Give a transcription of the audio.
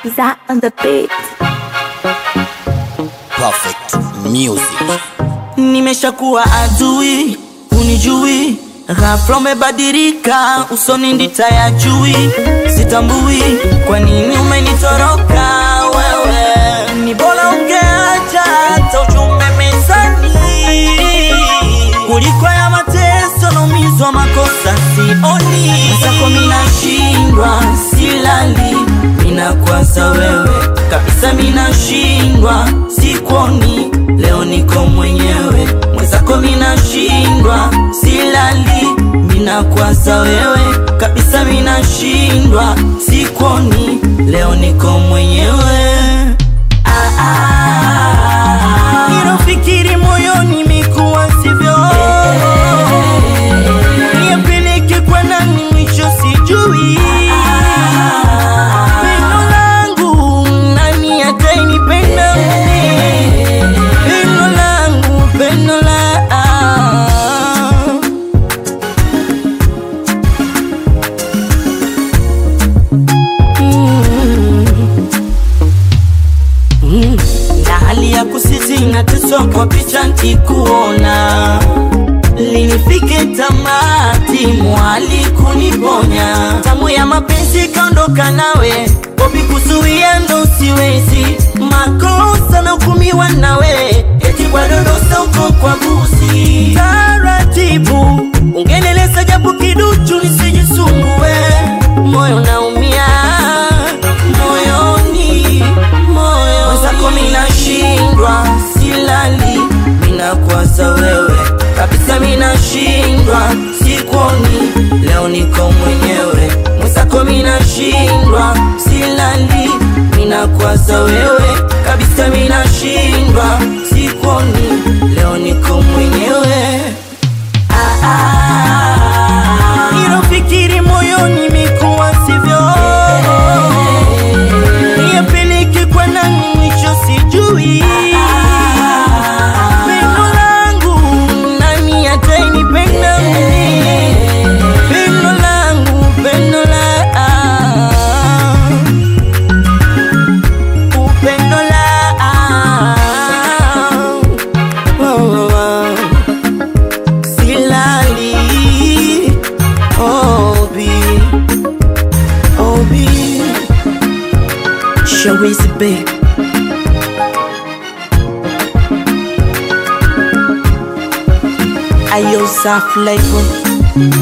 That on the beat. Perfect music. Nimeshakuwa adui, unijui, ghafla umebadilika, usoni ndita ya jui, sitambui kwa nini umenitoroka wewe. Ni bora ungeacha hata ujumbe mezani kuliko ya mateso naumizwa makosa sioni zako, minashindwa silali, minakwaza wewe kabisa, minashindwa sikuoni, leo niko mwenyewe mwenzako, minashindwa silali, minakwaza wewe kabisa, minashindwa sikuoni, leo niko mwenyewe ah, ah, nilofikiri moyoni mikuwa sivyo Niyapeleke kwa nani mwisho sijui Pendo langu nani atainipenda mimi Pendo langu pendo la Mm. na hali ya kusiti nateswa kwa picha nkikuona linifike tamati mwali kuniponya tamu ya mapenzi kaondoka nawe bobi kuzuia ndo siwezi makosa na hukumiwa nawe eti bwadodosa uko kwa busi taratibu ungeneleza japo kiduchu nisijisumbue moyo naumia moyoni moyo mwenzako minashindwa silali minakwaza wewe kabisa minashindwa sikuoni leo niko mwenyewe mwenzako minashindwa silali minakwaza wewe kabisa minashindwa sikuoni leo niko mwenyewe ah, ah, nilofikiri moyoni mikuwa sivyo niyapeleke kwa nani mwisho sijui pendo langu nani atainipenda mimi pendo langu pendo la upendo la oh, oh. silali obi obi Shawizi babe Ayo Za flavor